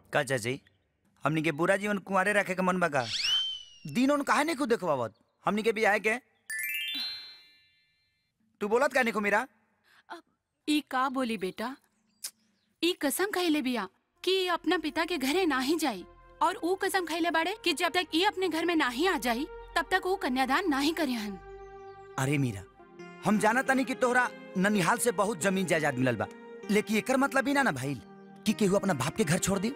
का चाची हमनी के पूरा जीवन कुंवारे रखे के मन बा का दिन उन काहे नहीं खुद देखवावत हमनी के बियाह के तू बोलत का नहीं मेरा ई का बोली बेटा ई कसम खैले बिया कि ई अपना पिता के घरे ना ही जाई और ऊ कसम खैले बाड़े कि जब तक ई अपने घर में ना ही आ जाई तब तक ऊ कन्यादान ना ही करिहन अरे मीरा हम जाना तानी कि तोहरा ननिहाल से बहुत जमीन जायदाद मिलल बा लेकिन एकर मतलब ही ना ना भाई कि केहू अपना बाप के घर छोड़ दी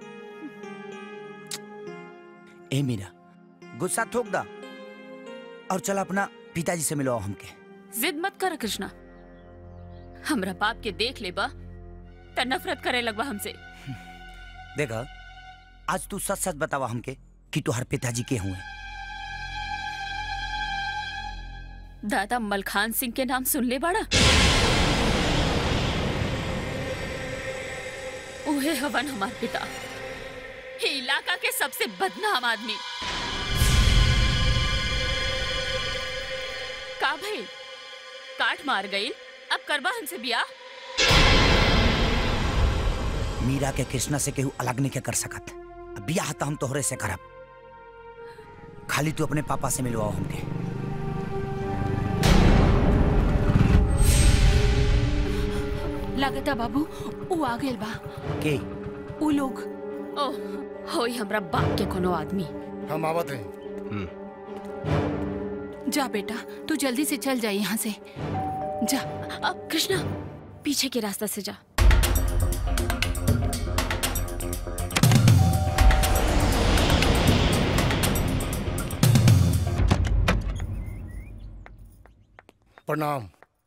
ए मीरा गुस्सा थोक दा और चल अपना पिताजी से मिलो हमके जिद मत कर कृष्णा हमरा बाप के देख ले बा त नफरत करे लगवा हमसे देखा आज तू सच सच बतावा हमके कि तोहर पिताजी के हुए दादा मलखान सिंह के नाम सुन ले बड़ा उहे हवन हमार पिता ही इलाका के सबसे बदनाम आदमी का भइल काट मार गई अब करबा हमसे बियाह मीरा के कृष्णा से केहू अलग नहीं के कर सकत अब बियाह तो हम तोहरे से करब खाली तू अपने पापा से मिलवाओ हमके लागता बाबू ऊ आ गेल बा के ऊ लोग ओह होई हमरा बाप के कोनो आदमी हम आवत हैं जा बेटा तू जल्दी से चल जा यहाँ से जा अब कृष्णा पीछे के रास्ता से जा प्रणाम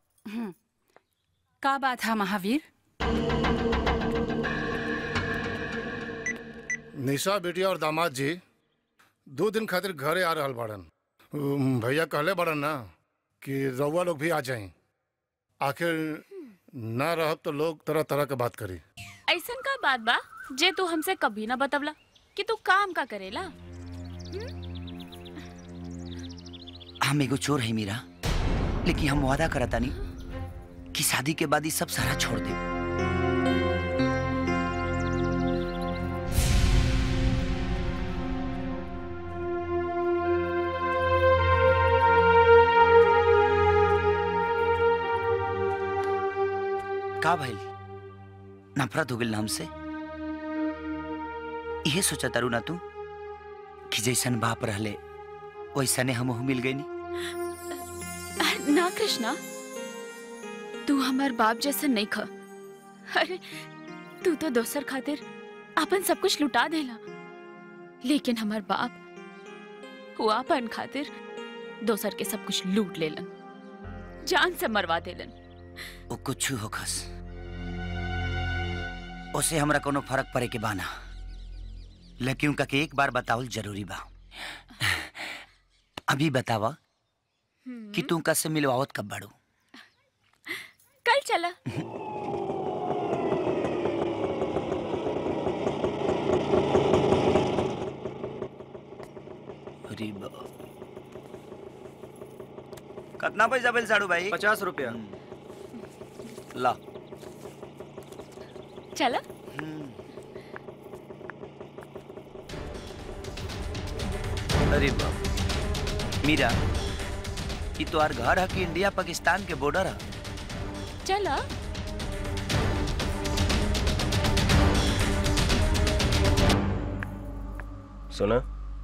का बात है महावीर निशा बेटिया और दामाद जी दो दिन खातिर घरे आ रहल बाड़न उम, भैया कहले बाड़न ना कि रउआ लोग भी आ जाएं आखिर ना रहब तो लोग तरह तरह के बात करी ऐसन का बात बा जे तू हमसे कभी ना बतवला कि तू काम का करेला हम एगो चोर है मीरा लेकिन हम वादा करता नहीं कि शादी के बाद ही सब सारा छोड़ दे का भइल नफरत हो गइल ना हमसे इहे सोचा तारू ना तू कि जैसन बाप रहले वैसने हमहू मिल गई ना कृष्णा तू हमार बाप जैसा नहीं ख अरे तू तो दोसर खातिर अपन सब कुछ लुटा देला लेकिन हमार बाप वो अपन खातिर दोसर के सब कुछ लूट लेलन जान से मरवा देलन वो कुछ हो खस उसे हमरा कोनो फर्क पड़े के बाना लेकिन उनका के एक बार बतावल जरूरी बा अभी बतावा कि तू का से मिलवावत कब बाड़ू कल चला अरे बा कितना पैसा बिल साड़ू भाई पचास रुपया ला चला अरे बाप मीरा ये तो आर घर है कि इंडिया पाकिस्तान के बॉर्डर है चला सुना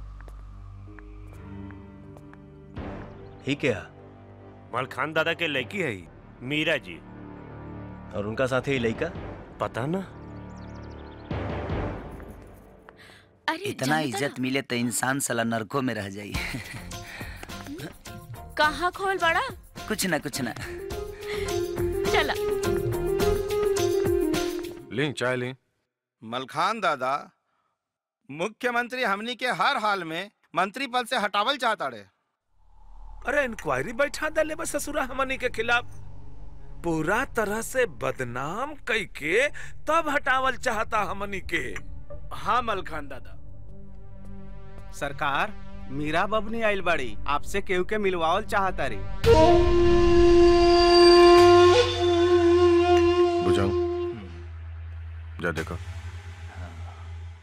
ही क्या मलखान दादा के लड़की है ही, मीरा जी और उनका साथी ही लड़का पता ना अरे इतना जानता इज्जत मिले तो इंसान साला नरकों में रह जाई ना, कहाँ खोल बड़ा कुछ ना कुछ ना चला ली चाय ली मलखान दादा मुख्यमंत्री हमनी के हर हाल में मंत्री पद से हटावल चाहता रे अरे इंक्वायरी बैठा दले बस ससुरा हमनी के खिलाफ पूरा तरह से बदनाम कई के तब हटावल चाहता हमनी के हाँ मलखान दादा सरकार मीरा बबनी आइल बाड़ी आपसे केहू के मिलवावल चाहता रे बुझाऊं जा देखो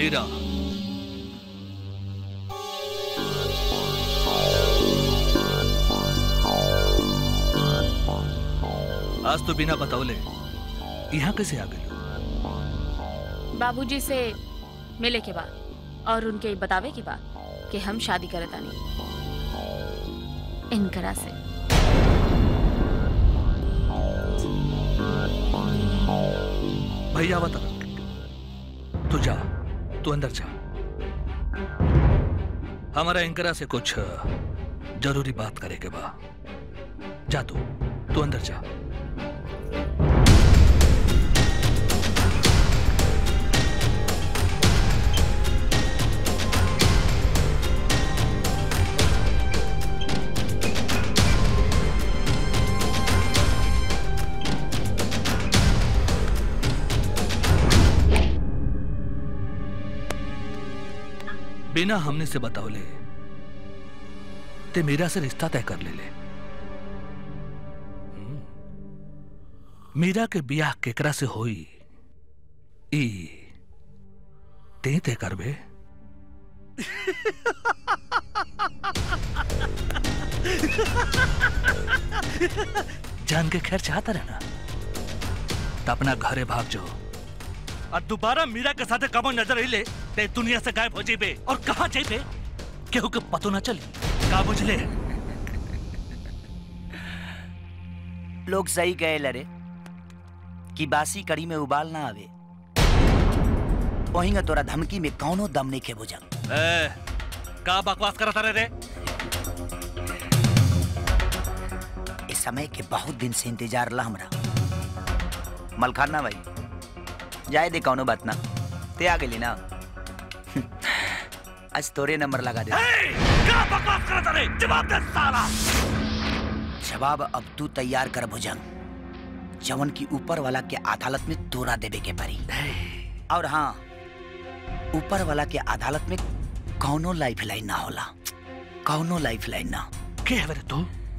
मीरा आज तो बिना बतावले यहाँ कैसे आ गई बाबूजी से मिले के बाद और उनके बतावे के बाद कि हम शादी करे तानी इनकरा से भैया बता तू जा तू अंदर जा हमारा एंकरा से कुछ जरूरी बात करे के बा जा तू तू अंदर जा बिना हमने से बतावले ते मीरा से रिश्ता तय कर ले ले हम्म। मीरा के बियाह केकरा से होई ई ते तय करबे जान के खैर चाहता रहना तो अपना घरे भाग जाओ और दोबारा मीरा के साथ कबो नजर ही ले ते दुनिया से गायब हो जेबे और कहाँ जेबे केहू के पतो न चली का बुझले लोग सही कहे लरे कि बासी कड़ी में उबाल ना आवे वहीं तोरा धमकी में कौनो दम नहीं खे बुझा ए, का बकवास करता रे रे इस समय के बहुत दिन से इंतजार ला हमरा मलखाना भाई जाए दे कौनो बात ना ते आ गेली ना आज तोरे नंबर लगा दे का बकवास करता रे जवाब दे साला जवाब अब तू तैयार कर भुजंग जवन की ऊपर वाला के अदालत में तोरा देवे के परी और हाँ ऊपर वाला के अदालत में कौनो लाइफ लाइन ना होला कौनो लाइफ लाइन ना के है तू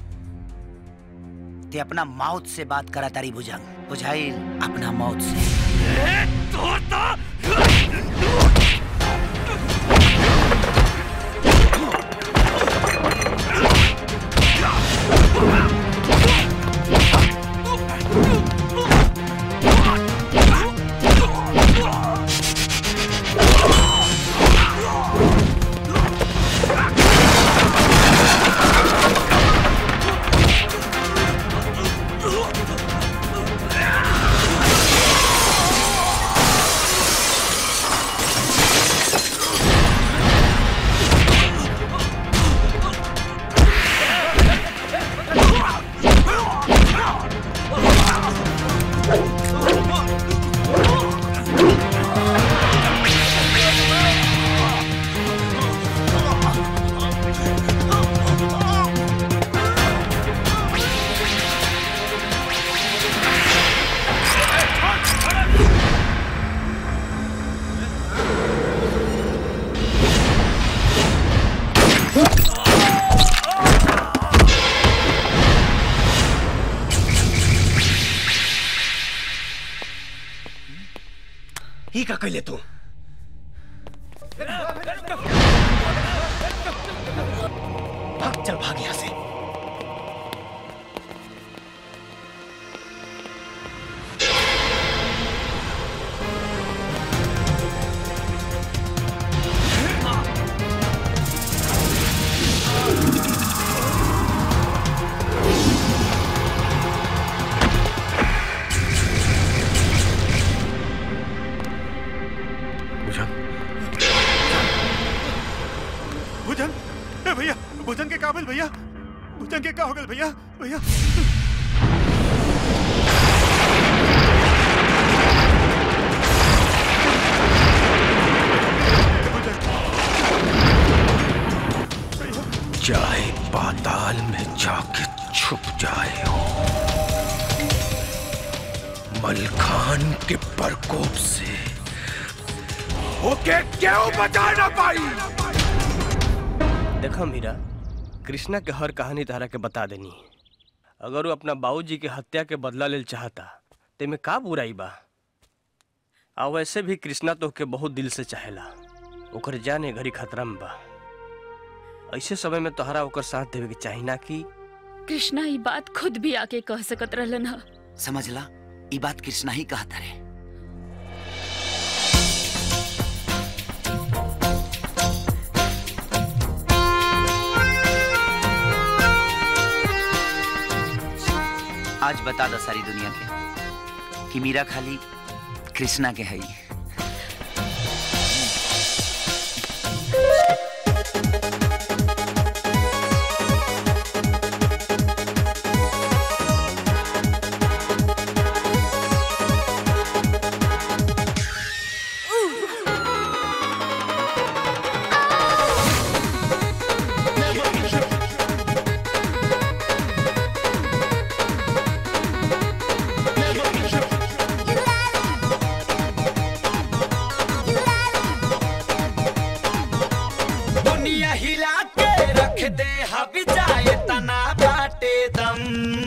ते अपना मौत से बात करा तारी भुजंग बुझाइल अपना मौत से तो तो ही का कैले तू भाग चल भाग यहाँ से भुजन ए भैया भुजन के काबिल भैया भुजन के का हो गल भैया भैया चाहे पाताल में जाके छुप जाए हो मलखान के प्रकोप से ओके क्यों बचा ना पाई देखा मीरा कृष्णा के हर कहानी तारा के बता देनी अगर वो अपना बाबूजी के हत्या के बदला लेल चाहता ते में का बुराई बा आ वैसे भी कृष्णा तो के बहुत दिल से चाहेला ओकर जाने घड़ी खतरा में बा ऐसे समय में तोहरा ओकर साथ देवे के चाही ना कि कृष्णा ये बात खुद भी आके कह सकत रहलन हा समझला ई बात कृष्णा ही कहता रे आज बता दो सारी दुनिया के कि मीरा खाली कृष्णा के है दुनिया हिला के रख दे हबी जाए तना बाटे दम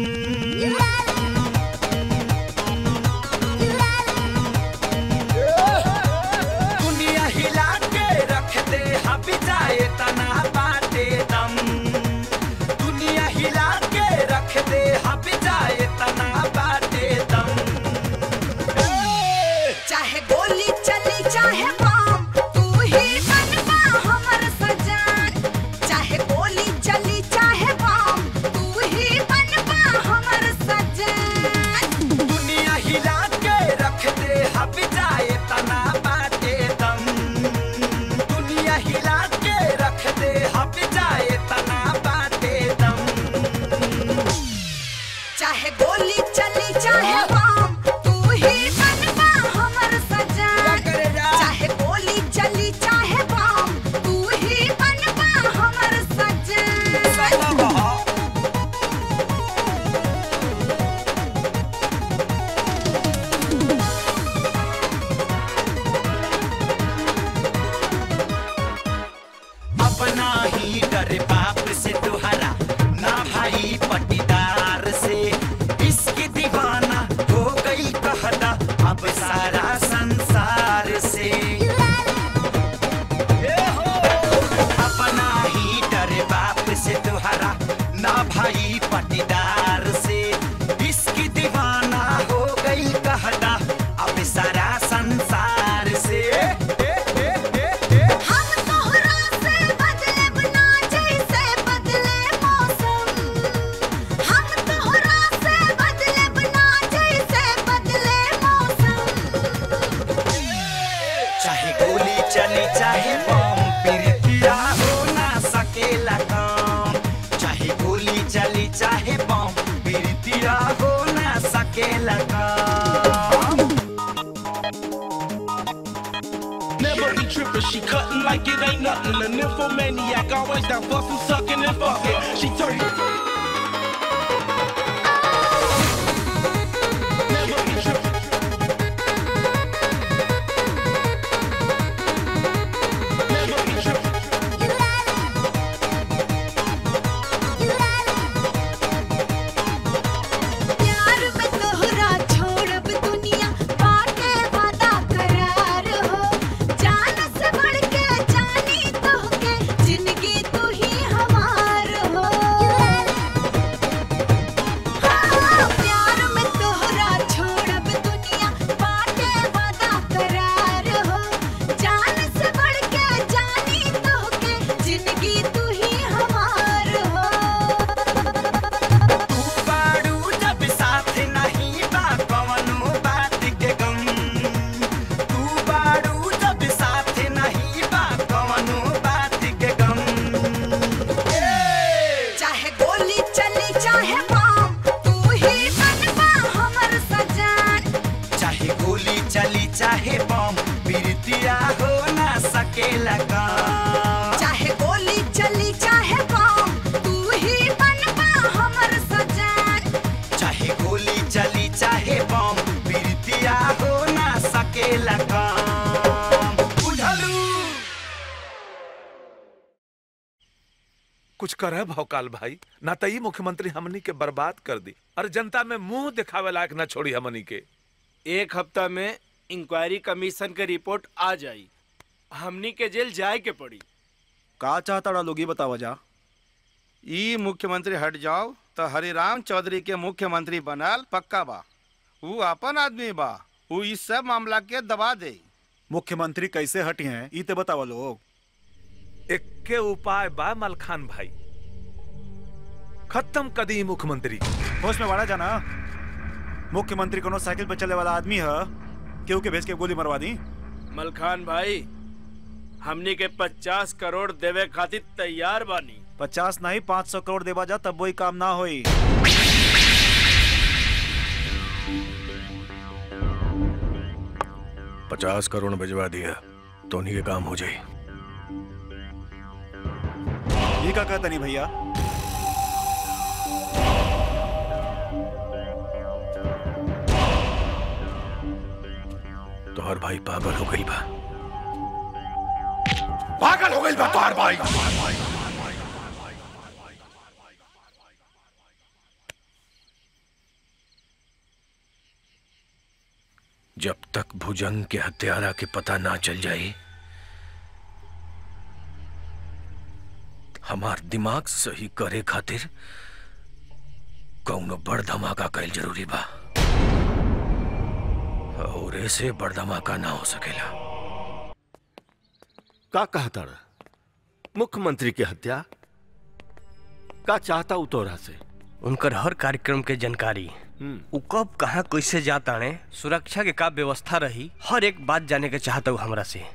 दुनिया हिला के रख दे हबी जाए तना बाटे दम दुनिया हिला के रख दे हबी जाए तना बाटे दम चाहे गोली चली चाहे बम तू ही बनवा हमर सजान चाहे गोली चली चाहे बम तू ही बनवा हमर सजान दुनिया हिला के रख दे हब जाए तना बाटे दम दुनिया हिला के रख दे हब जाए तना बाटे दम चाहे गोली चली चाहे बम तू ही बनवा हमर सजान चाहे गोली चली चाहे बम तू ही बनवा हमर सजान अपना ही डर बाप से तुहरा ना भाई पटीदार से इसकी दीवाना हो गई कहता अब सारा संसार से ए हो, अपना ही डर बाप से तुहरा ना भाई पटीदार से इसकी दीवाना हो गई कहता अब सारा संसार से ए, ए, ए, ए, ए। हम तोहरा से बदले बना जैसे बदले मौसम हम तोहरा से बदले बना जैसे बदले मौसम चाहे गोली चले चाहे बम पिरतिया हो ना सकेला काम चाहे गोली चली चाहे बम पिरतिया हो ना सकेला काम Never be trippin', she cuttin' like it ain't nothing. A nymphomaniac, always down for some sucking and fucking. She turn. Never be trippin'. Never be trippin'. प्यार में तोहरा छोड़ब दुनिया बाटे वादा करार हो जान से बढ़ के जानी तोहके जिंदगी तू ही हमार हो हाँ, प्यार में तोहरा छोड़ब दुनिया बाटे वादा करार हो जान से बढ़ के जानी तोहके जिंदगी तू ही हमार हो बाड़ू जब साथ नहीं बा कवनो बात के गम तू बाड़ू जब साथ नहीं बा कवनो बात के गम चाहे गोली चली चाहे बम तू ही बनवा हमर सजान चाहे गोली चली चाहे बम बिरतिया हो ना सकेला काम चाहे गोली चली चाहे बम तू ही बनवा हमर सजान चाहे गोली चली चाहे बम बिरतिया हो ना सकेला काम बुझलू कुछ करे भौकाल भाई ना तो ई मुख्यमंत्री हमनी के बर्बाद कर दी और जनता में मुंह दिखावे लायक ना छोड़ी हमनी के एक हफ्ता में इंक्वायरी कमीशन के रिपोर्ट आ जाई हमनी के जेल जाए के पड़ी का चाहता लोग ये बतावा जा ई मुख्यमंत्री हट जाओ तो हरिराम चौधरी के मुख्यमंत्री बनल पक्का बा वो अपन आदमी बा वो इस सब मामला के दबा दे मुख्यमंत्री कैसे हटी हैं ई ते बतावा लोग इक्के उपाय बा मलखान भाई खत्म कदी मुख्यमंत्री होश में वाड़ा जाना मुख्यमंत्री कोनो साइकिल पे चले वाला आदमी है केहू के भेज के गोली मरवा दी मलखान भाई हमनी के पचास करोड़ देवे खातिर तैयार बानी पचास नहीं पाँच सौ करोड़ देवा जा तब वही काम ना होई पचास करोड़ भिजवा दिया तो उन्हीं के काम हो जाए ये का कहता नहीं भैया तो हर भाई पागल हो गई बा पागल हो गई बा तोहार भाई जब तक भुजंग के हत्यारा के पता ना चल जाए हमार दिमाग सही करे खातिर कौनो बड़ धमाका कैल जरूरी बा और ऐसे बड़ धमाका ना हो सकेला का कहता मुख्यमंत्री की हत्या का चाहता उ तोरा से उनकर हर कार्यक्रम के जानकारी उ कब कहाँ कैसे जाता ने सुरक्षा के का व्यवस्था रही हर एक बात जाने के चाहता हूँ हमरा से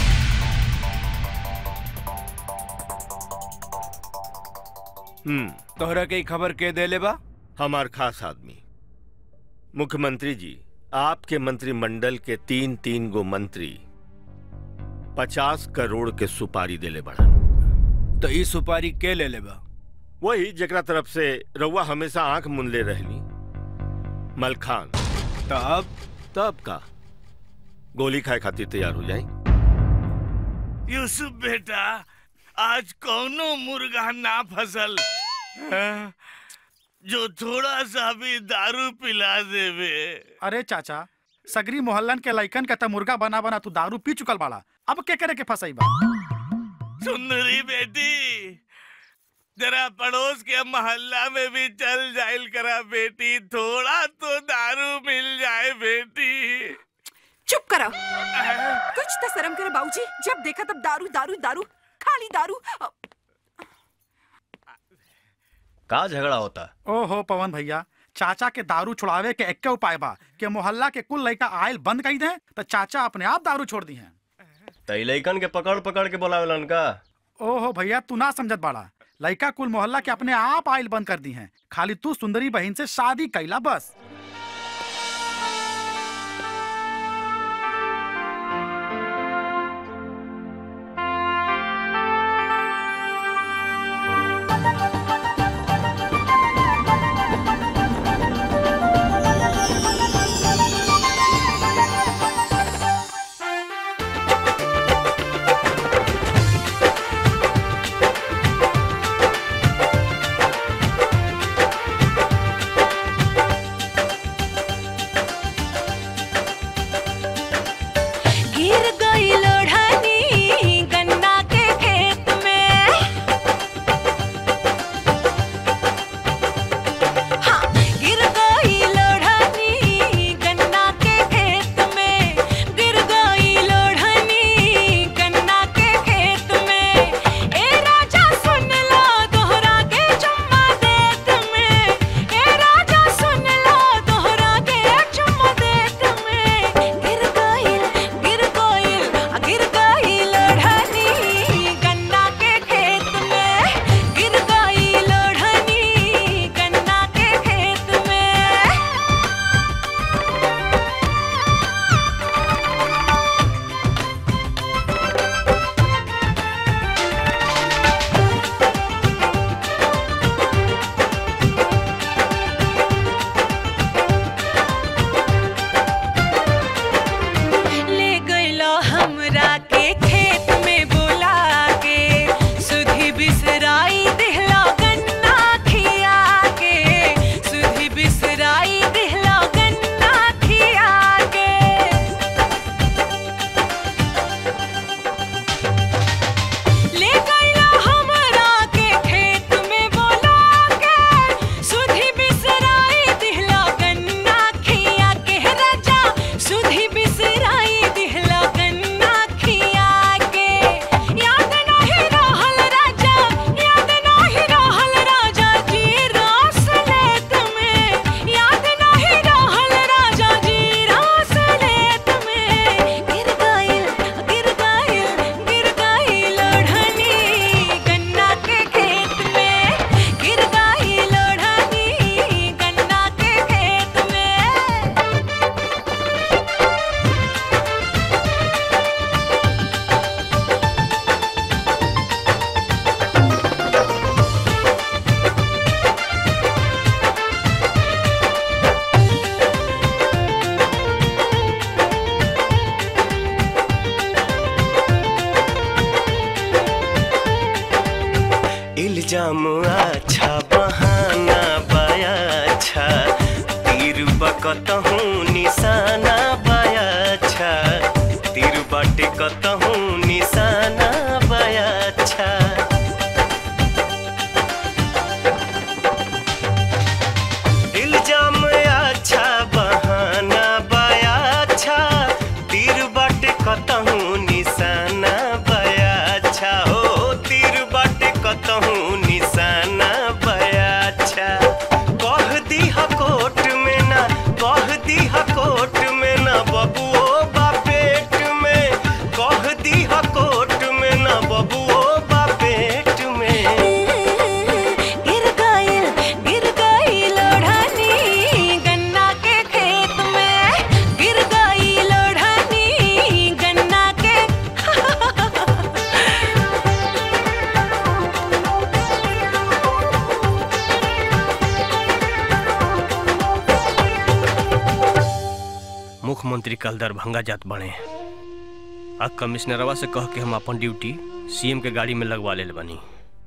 हम्म तोहरा के ई खबर के देले बा हमार खास आदमी मुख्यमंत्री जी आपके मंत्रिमंडल के तीन तीन गो मंत्री पचास करोड़ के सुपारी देले बढ़न तो ई सुपारी के ले ले बा वही जकरा तरफ से रउआ हमेशा आंख मुनले रहनी मलखान तब तब का गोली खाए खातिर तैयार हो जाए यूसुफ बेटा आज कौनो मुर्गा ना फसल हाँ? जो थोड़ा सा भी दारू पिला देवे अरे चाचा सगरी मोहल्लन के लइकन के त मुर्गा बना बना तू दारू पी चुकल बाड़ा अब के करे के फसाई बा सुंदरी बेटी जरा पड़ोस के मोहल्ला में भी चल जाइल करा बेटी थोड़ा तो दारू मिल जाए बेटी चुप करा कुछ तो शर्म करे बाबूजी जब देखा तब दारू दारू दारू खाली दारू अ, का झगड़ा होता ओहो पवन भैया चाचा के दारू छुड़ावे के एक्के उपाय बा के मोहल्ला के कुल लइका आयल बंद कई दे तो चाचा अपने आप दारू छोड़ दी हैं तई लइकन के पकड़ पकड़ के बोलावेलन का ओहो भैया तू ना समझत बाड़ा लइका कुल मोहल्ला के अपने आप आयल बंद कर दी हैं खाली तू सुंदरी बहन से शादी कैला बस कतहूँ निशाना बाया अच्छा तीर बाटे कतहूँ निशाना बाया अच्छा इल्जाम अच्छा बहाना बाया अच्छा तीर बाटे कतहूँ निशाना बाया अच्छा हो तीर बाटे कतहूँ निशाना बाया अच्छा कह दीहा कोट में ना कह दीहा कोट में ना बबुओ बा पेट में कह दीहा कोट में ना बबुओ बा पेट में गिर गइल गिर गइल ओढ़नी गन्ना के खेत में गिर गइल ओढ़नी गन्ना के मुख्यमंत्री कल दरभंगा जात बने आ कमिश्नरवा से कह के हम अपन ड्यूटी सीएम के गाड़ी में लगवा ले बनी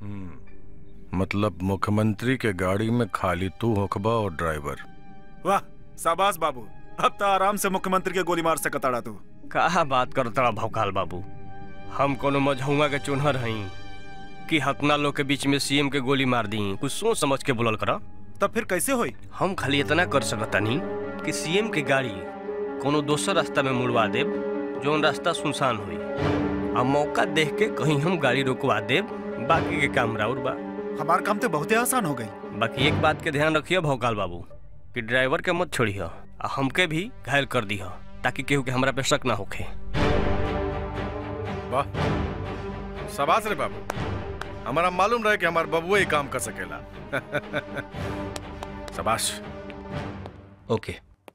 मतलब मुख्यमंत्री के गाड़ी में खाली तू होखबा और ड्राइवर वाह शाबाश बाबू अब तो आराम से मुख्यमंत्री के गोली मार सकताड़ा तू कहा बात करो तड़ा भौकाल बाबू हम कोनो मझौआ के चुनहर हई कि हतना लोग के बीच में सीएम के गोली मार दी कुछ सोच समझ के बोलल करा तब फिर कैसे होई हम खाली इतना कर सकतानी कि सीएम के गाड़ी कोनो दोसर रास्ता में मुड़वा देब जोन रास्ता सुनसान हुई आ मौका देख के कहीं हम गाड़ी रोकवा देब बाकी के काम राउर बा हमार काम तो बहुत आसान हो गई बाकी एक बात के ध्यान रखिए भौकाल बाबू कि ड्राइवर के मत छोड़िए आ हमके भी घायल कर दिह ताकि केहू के हमरा पे शक ना होखे वाह शाबाश रे बाबू हमारा मालूम रहे कि हमार बबुआ ही काम कर सकेला शाबाश ओके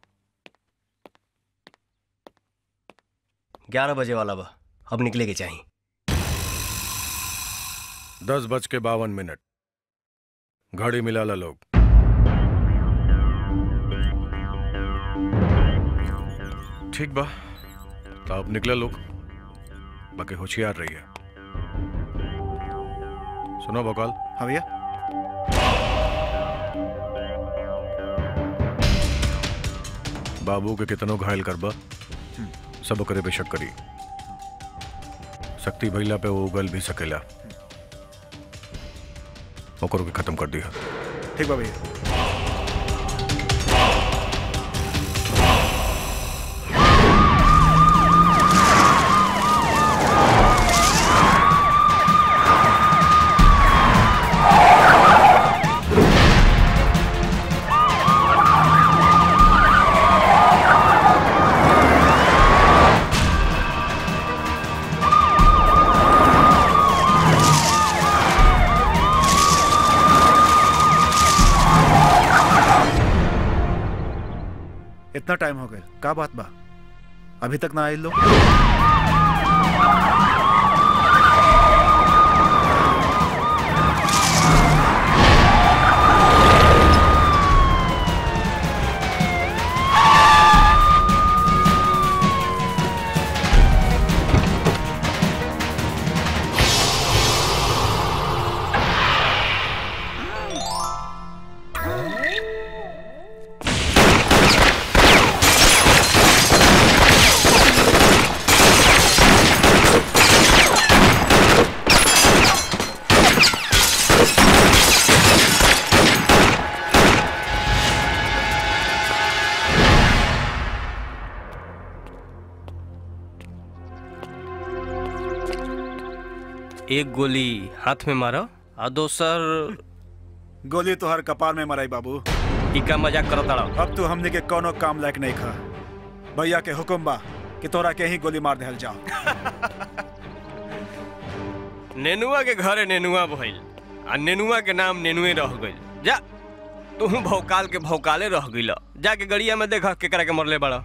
ग्यारह बजे वाला बा अब निकले के चाहिए दस बज के बावन मिनट घड़ी मिला ला लोग ठीक बा तो अब निकले लोग बाकी होशियार रहिए सुनो बकाल हाँ भैया बाबू के कितनो घायल करबा सब ओकरे पे शक करी शक्ति भइला पे वो उगल भी सकेला ओकरो के खत्म कर दिया ठीक बा भैया इतना टाइम हो गया का बात बा अभी तक ना आए लोग एक गोली हाथ में मारो और दोसर गोली तो हर कपार में मराई बाबू इका मजाक करो ताड़ा अब तू हमने के कोनो काम लायक नहीं खा भैया के हुक्म बा कि तोरा के ही गोली मार देहल जाओ नेनुआ के घरे नेनुआ भइल आ नेनुआ के नाम नेनुए रह गइल जा तू भौकाल के भौकाले रह गइल जाके गड़िया में देख केकरा के मरले बड़ा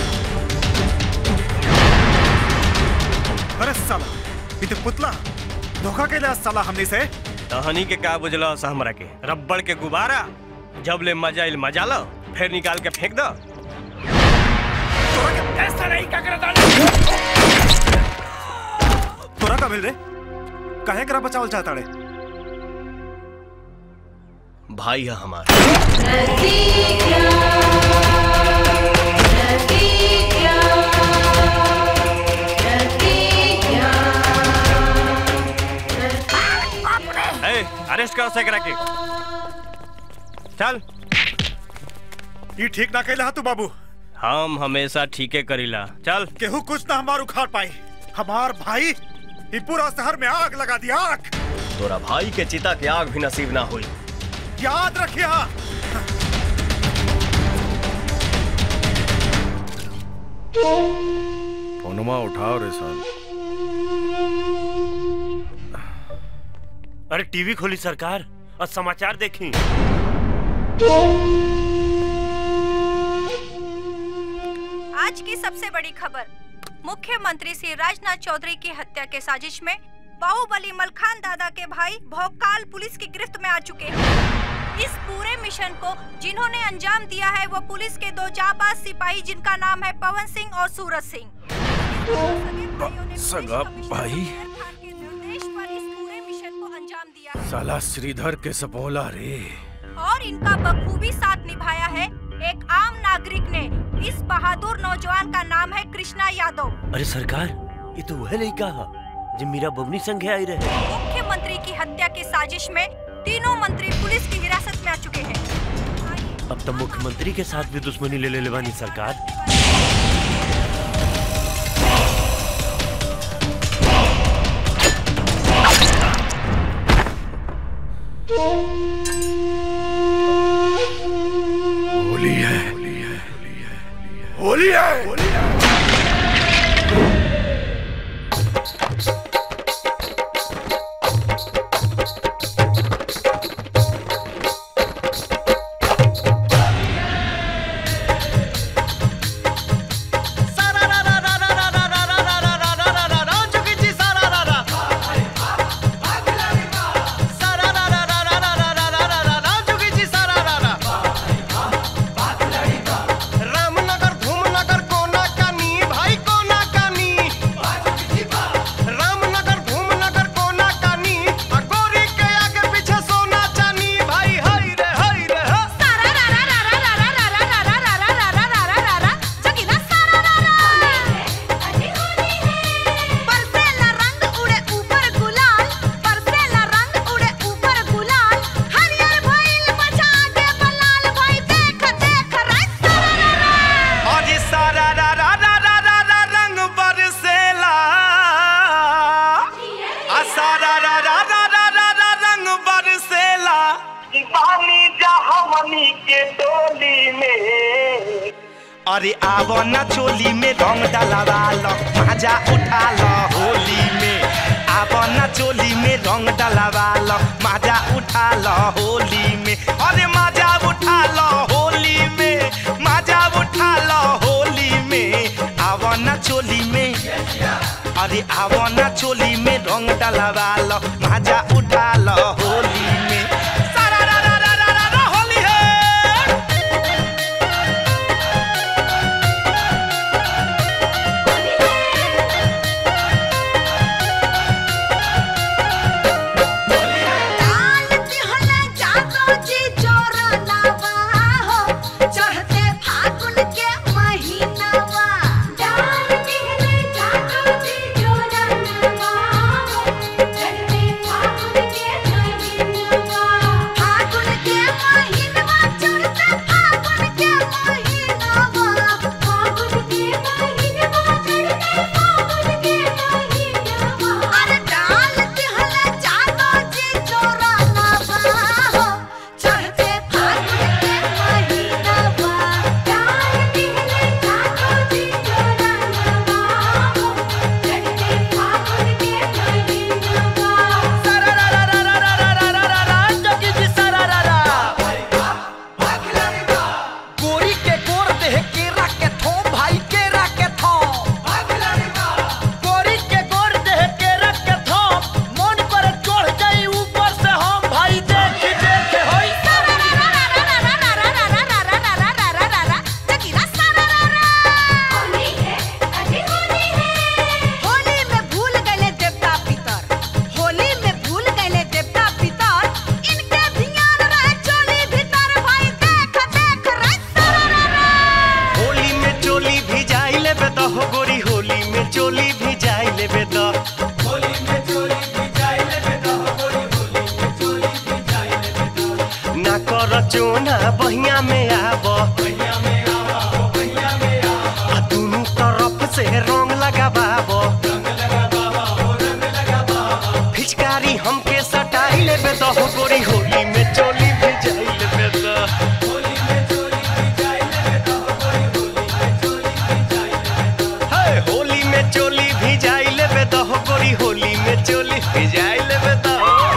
अरे साला ये तो पुतला धोखा के लिया साला हमने से तहनी के का बुझला सा हमरा के रबड़ के गुब्बारा जब ले मजा इल मजा लो फिर निकाल के फेंक दो ऐसा नहीं क्या करता तोरा का मिल रे काहे करा बचावल चाहता रे भाई है हमारा यहाँ से करा के चल ये ठीक ना कहला तू बाबू हम हमेशा ठीके करीला चल केहू कुछ ना हमार उखाड़ पाई हमार भाई ये पूरा शहर में आग लगा दिया आग तोरा भाई के चिता के आग भी नसीब ना हुई याद रखिया फोनमा उठाओ रे साल अरे टीवी खोली सरकार और समाचार देखी आज की सबसे बड़ी खबर मुख्यमंत्री श्री राजनाथ चौधरी की हत्या के साजिश में बाहुबली मलखान दादा के भाई भोकाल पुलिस की गिरफ्त में आ चुके हैं इस पूरे मिशन को जिन्होंने अंजाम दिया है वो पुलिस के दो जाबाज सिपाही जिनका नाम है पवन सिंह और सूरज सिंह सगा भाई देश पर इस पूरे मिशन को अंजाम दिया है साला श्रीधर के सपोला रे और इनका बखूबी साथ निभाया है एक आम नागरिक ने इस बहादुर नौजवान का नाम है कृष्णा यादव अरे सरकार ये तो वह नहीं कहा जब मीरा बबनी संघे आई रहे मुख्यमंत्री की हत्या की साजिश में तीनों मंत्री पुलिस की हिरासत में आ चुके हैं अब तो मुख्यमंत्री के साथ भी दुश्मनी ले ले लेवानी सरकार होली है होली है रामनगर धूमनगर कोना कानी भाई कोना कानी रामनगर धूमनगर कोना कानी आ गोरी के आगे पीछे सोना चानी भाई हाय रे हाय रे हा बरसेला रंग उड़े ऊपर गुलाल बरसेला रंग उड़े ऊपर गुलाल हरियर भइल बचा के बलाल भाई देख देख रे और सारा रा रा रा रा रा रा रंग बरसेला आ सारा रा रा रा रा रा रा रंग बरसेला पानी जहावनी के टोली में अरे आवो ना चोली में रंग डलवा लो मजा उठा लो होली में आवो ना चोली में रंग डलवा लो मजा उठा लो होली में अरे मजा उठा लो होली में मजा उठा लो होली में आवो ना चोली में अरे आवो ना चोली में रंग डलवा लो मजा उठा लो होली में सारा रा रा रा रा रा रा होली है डाल दिहला जादो जी जोरा लावा हो चढ़ते फागुन के महीनावा डाल दिहला जादो जी जोरा लावा हो चढ़ते फागुन के महीनावा फागुन के महीनावा चढ़ते फागुन के महीनावा फागुन के महीनावा चढ़ते फागुन के महीनावा अरे डाल दिहला जादो जी जोरा लावा हो चढ़ते फागुन के महीनावा डाल दिहला जादो जी जोरा लावा हो चढ़ते फागुन के महीनावा सारा रा रा रा रा रा रा रा रा रा जोगी जी सारा रा रा गोरी के गोर देह केरा के थो भाई केरा के थो गोरी के गोर देह केरा के थो मन पर चढ़ जाई ऊपर से हम भाई देख देख होई होली में भूल गए देवता पितर होली में भूल गए देवता पितर इनके ध्यान रहे चोली भीतर भाई देख देख रे होली में चोली भी जाई लेबे तो हो गोरी होली में चोली भी जाई लेबे तो होली में चोली भी जाई लेबे तो हो गोरी होली में चोली भी जाई ना बहिया में आब आ दुनू तरफ से रंग लगाबाब फिचकारी हमके सटाई लेबे तो हो गोरी होली में चोली भी जाई लेबे तो हे, होली में चोली भी जाई लेबे तो हो गोरी होली में चोली भी जाई लेबे तो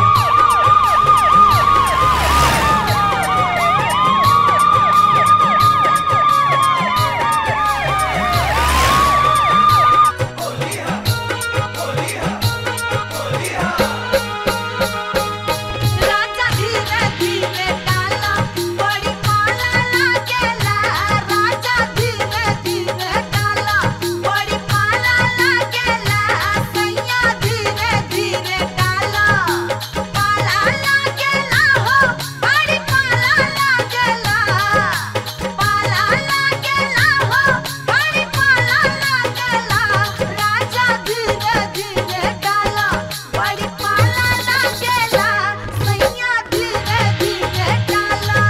राजा धीरे धीरे डाला बड़ी पाला लागेला राजा धीरे धीरे डाला बड़ी पाला लागेला सैया धीरे धीरे डाला पाला लागेला हो बड़ी पाला लागेला पाला लागेला हो बड़ी पाला लागेला राजा धीरे धीरे डाला बड़ी पाला लागेला सैया धीरे धीरे डाला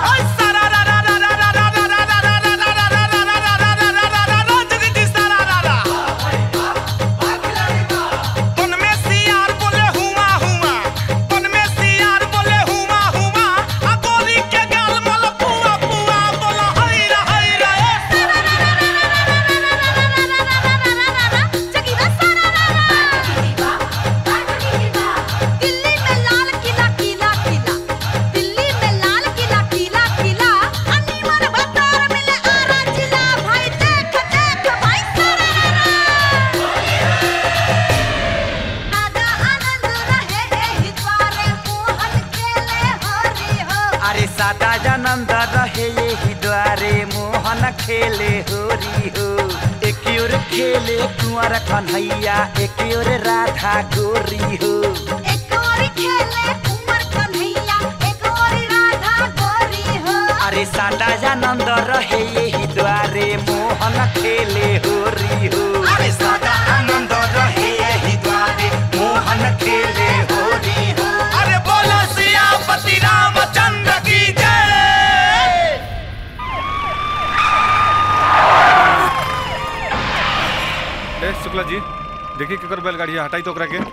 दिल्ली में लाल किला किला किला दिल्ली में लाल किला किला किला अन्नी मन बतर मिले आरा जिला भाई देख देख भाई दादा आनंद रहे एही द्वारे मोहन खेले हरि हो अरे सादा जनंद रहे यही द्वारे मोहन खेले होरी हो एक ओर खेले कुंवर कन्हैया एक ओर राधा गोरी हो एक और खेले कुंवर कन्हैया एक और राधा गोरी हो अरे सादा जनंद रहे यही द्वारे मोहन खेले होरी हो अरे सादा आनंद रहे यही द्वारे मोहन खेले होरी हो अरे बोलो सियापति रामचंद्र की जय ए शुक्ला जी देखिए केकर बैलगाड़ी है, हटाई तो ओकरा के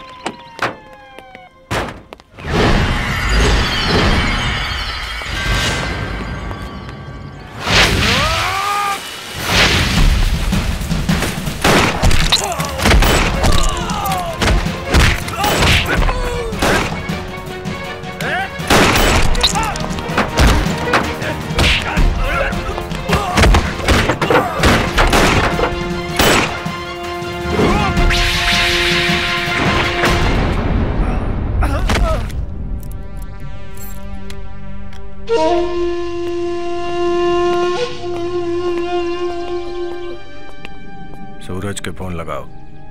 सूरज के फोन लगाओ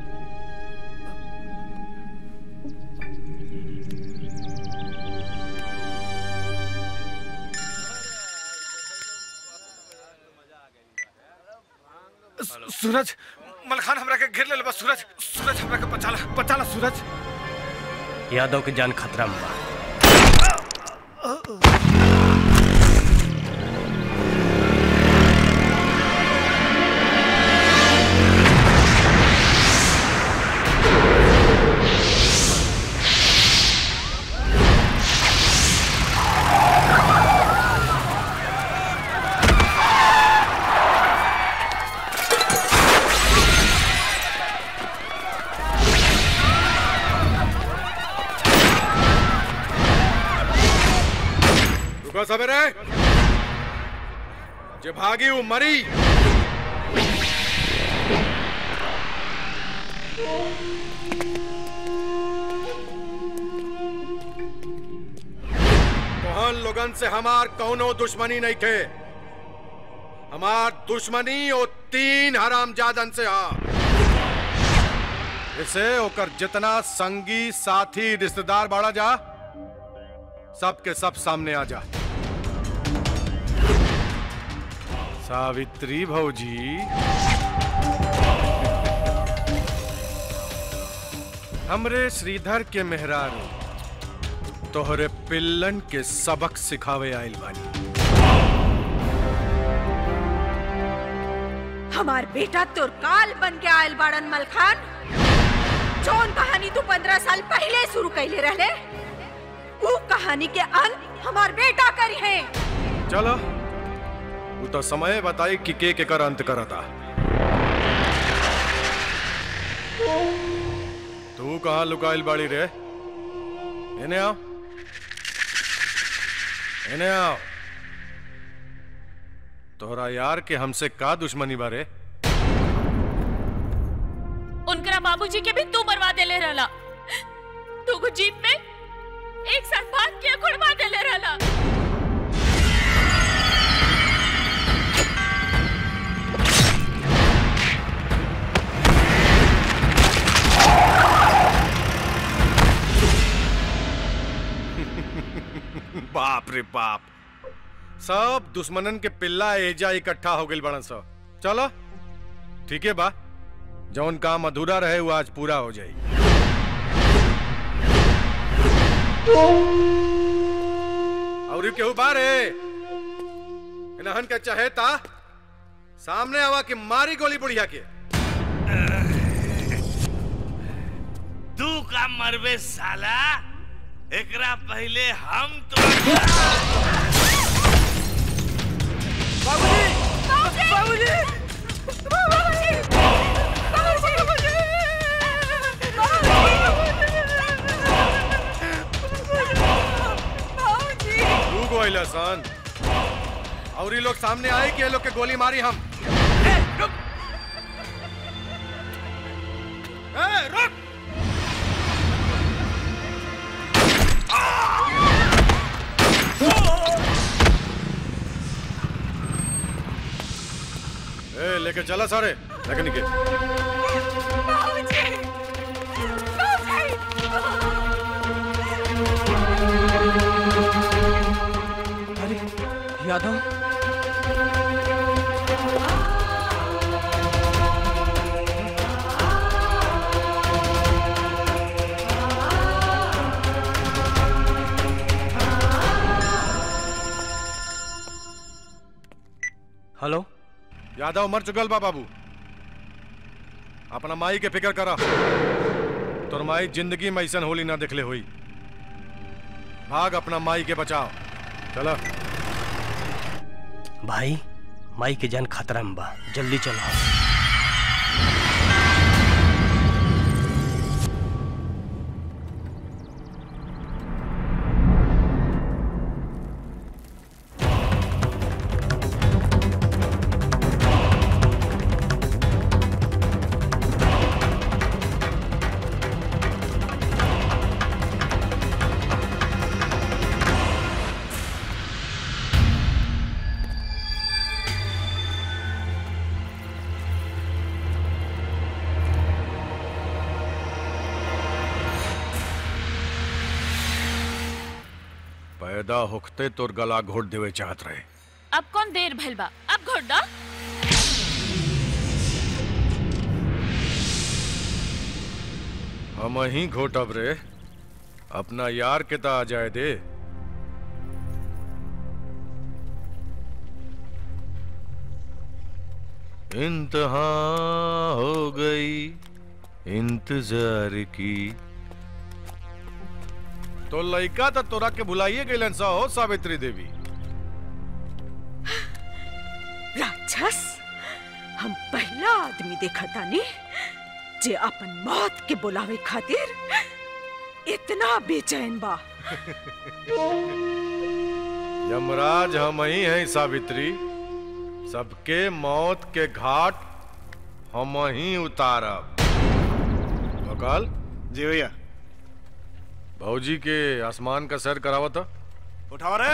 सूरज मलखान हमरा के घेर ले बस सूरज सूरज हमरा के बचाला बचाला सूरज यादव के जान खतरा में बा रुको सवेरे जे भागी वो मरी तोहन लोगन से हमार कौनो दुश्मनी नहीं थे हमार दुश्मनी ओ तीन हरामजादन से हा इसे ओकर जितना संगी साथी रिश्तेदार बाड़ा जा सबके सब सामने आ जा सावित्री भौजी हमरे श्रीधर के मेहरारू तोहरे पिल्लन के सबक सिखावे आइल बानी हमार बेटा तोर काल बन के आयल बाड़न मलखान जौन कहानी तू पंद्रह साल पहले शुरू कैले रहले वो कहानी के अंत हमार बेटा करी है चलो वो तो समय बताई कि के के कर अंत करता तू कहाँ लुकाइल बाड़ी रे इन्हें आओ इन्हें आओ तोहरा यार के हमसे का दुश्मनी बारे उनकरा बाबूजी के भी तू मरवा देले रहला तू को जीप में एक साथ भाग के गुड़वा देले रहला बाप रे बाप सब दुश्मनन के पिल्ला एजा इकट्ठा हो गइल बड़न सब चलो ठीक है बा जौन काम अधूरा रहे वो आज पूरा हो जाई और यू केहू बारे इनहन के चहेता सामने आवा कि मारी गोली बुढ़िया के तू का मरबे साला एकरा पहले हम तो तू गोइला सन और ये लोग सामने आए कि ये लोग के गोली मारी हम ए, रुक ए, लेके चला सारे लेके निकल अरे यादव हेलो यादव मर चुकल बा बाबू अपना माई के फिक्र करा तोर माई जिंदगी में ऐसा होली ना देखले हुई भाग अपना माई के बचाओ चलो भाई माई के जान खतरा में बा जल्दी चलो पैदा होखते तोर गला घोट देवे चाहत रहे अब कौन देर भइल बा अब घोट दा हम ही घोटब रे अपना यार के ता आ जाए दे इंतहा हो गई इंतजार की तो लइका तो तोरा के भुलाइए गइलन सा हो सावित्री देवी राक्षस हम पहला आदमी देखा तानी जे अपन मौत के बुलावे खातिर इतना बेचैन बा यमराज हम ही हैं सावित्री सबके मौत के घाट हम ही उतारब भोकाल जी भैया भौजी के आसमान का सैर करावत उठाओ रे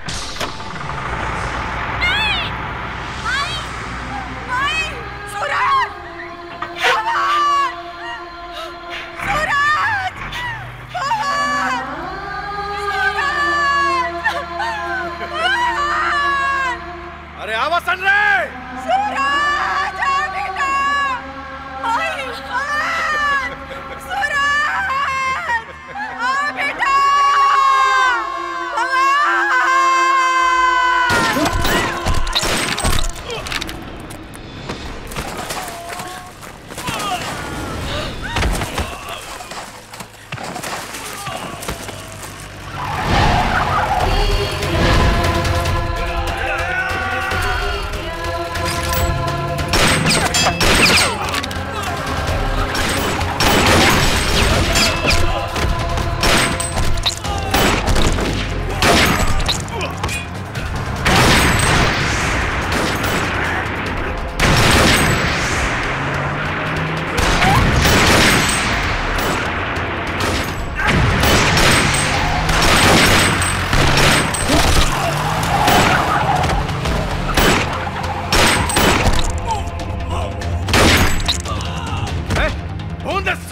अरे आवा सन रे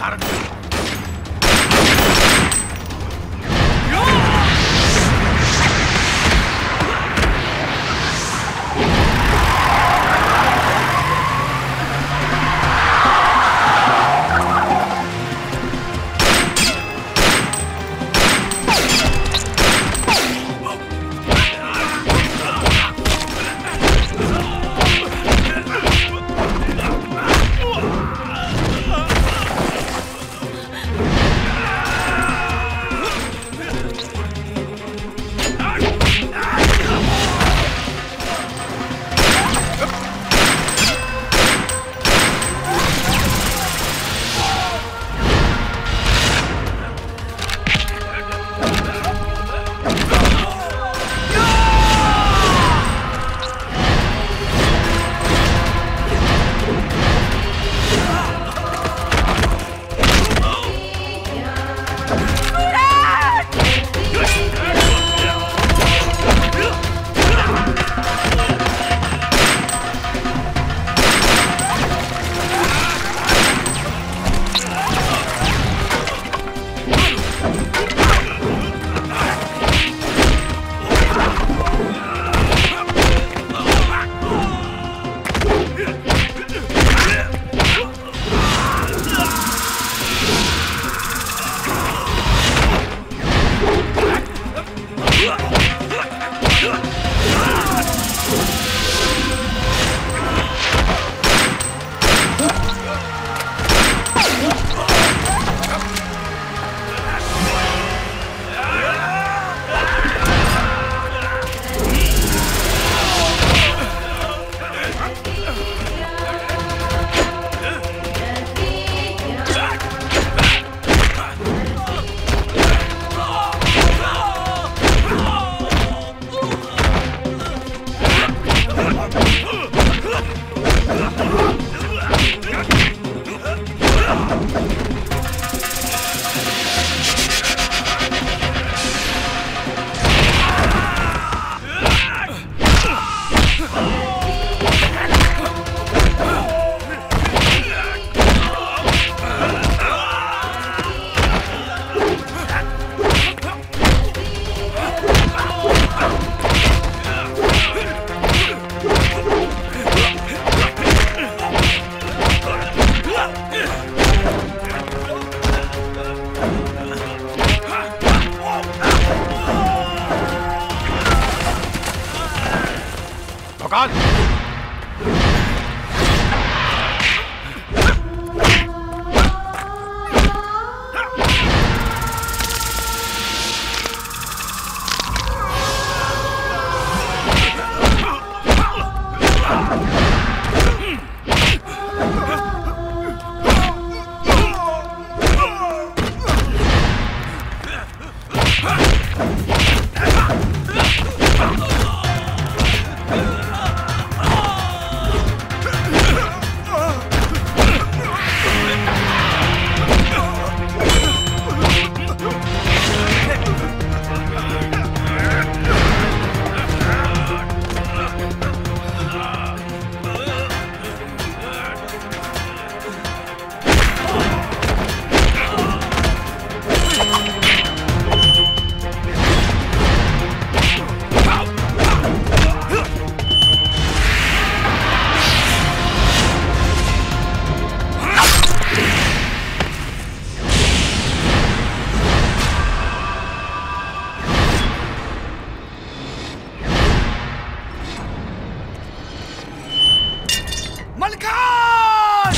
सारन भोकाल मलकान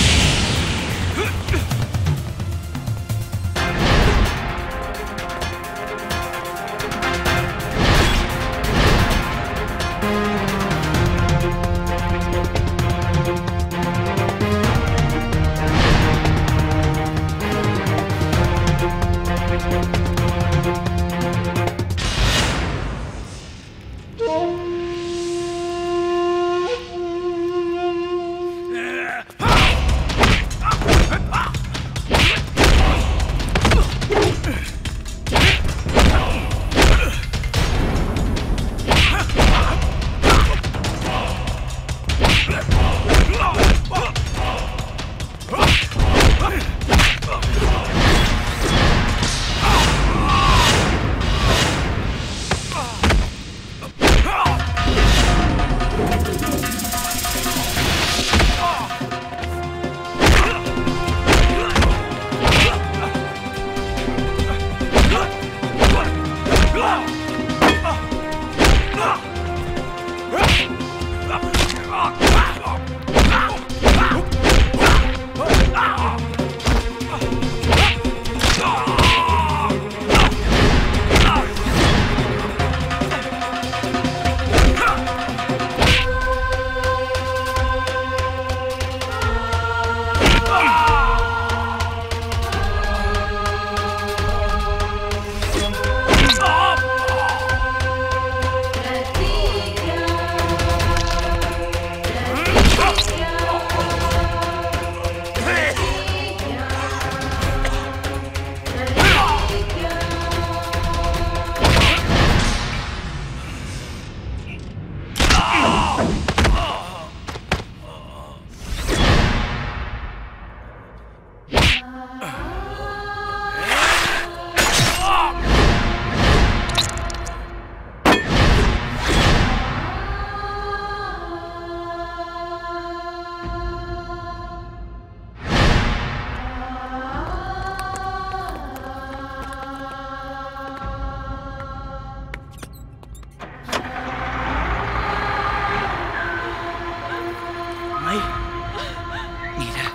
माई मीरा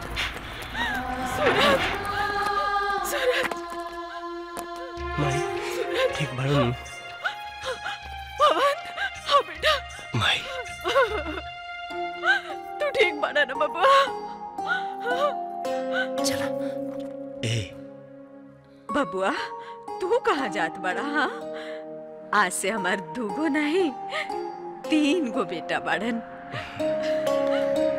सूरज सूरज माई ठीक बाड़ू नु पवन हाँ बेटा माई तू ठीक बना ना बबुआ चला ए बबुआ तू कहाँ जात बड़ा हाँ आज से हमार दूगो नहीं तीन गो बेटा बाड़न